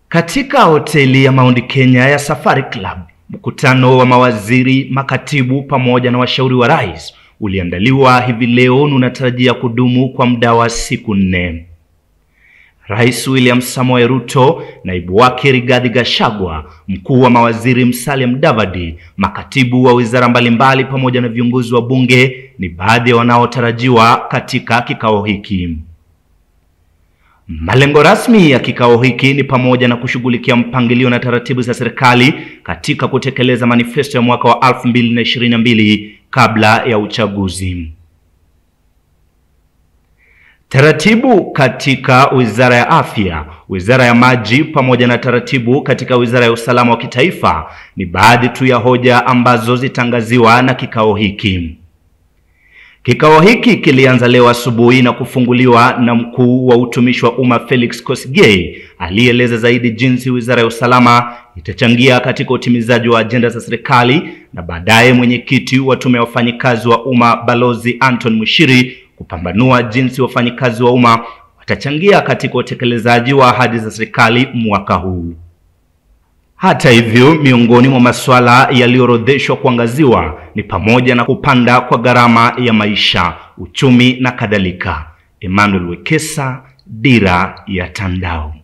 Katika hoteli ya Mount Kenya ya Safari Club, mkutano wa mawaziri, makatibu pamoja na washauri wa rais uliandaliwa hivi leo na unatarajia kudumu kwa muda wa siku nne. Rais William Samoei Ruto, naibu wake Rigathi Gachagua, mkuu wa mawaziri Musalia Mudavadi, makatibu wa wizara mbalimbali pamoja na viongozi wa bunge ni baadhi ya wanaotarajiwa katika kikao hiki. Malengo rasmi ya kikao hiki ni pamoja na kushughulikia mpangilio na taratibu za serikali katika kutekeleza manifesto ya mwaka wa 2022 kabla ya uchaguzi. Taratibu katika Wizara ya Afya, Wizara ya Maji pamoja na taratibu katika Wizara ya Usalama wa Kitaifa ni baadhi tu ya hoja ambazo zitangaziwa na kikao hiki. Kikao hiki kilianza leo asubuhi na kufunguliwa na mkuu wa utumishi wa umma Felix Kosigei aliyeeleza zaidi jinsi Wizara ya Usalama itachangia katika utimizaji wa ajenda za serikali, na baadaye mwenyekiti wa tume ya wafanyikazi wa umma Balozi Anton Mushiri kupambanua jinsi wafanyikazi wa umma watachangia katika utekelezaji wa ahadi za serikali mwaka huu. Hata hivyo, miongoni mwa masuala yaliyoorodheshwa kuangaziwa ni pamoja na kupanda kwa gharama ya maisha, uchumi na kadhalika. Emmanuel Wekesa, Dira ya Tandao.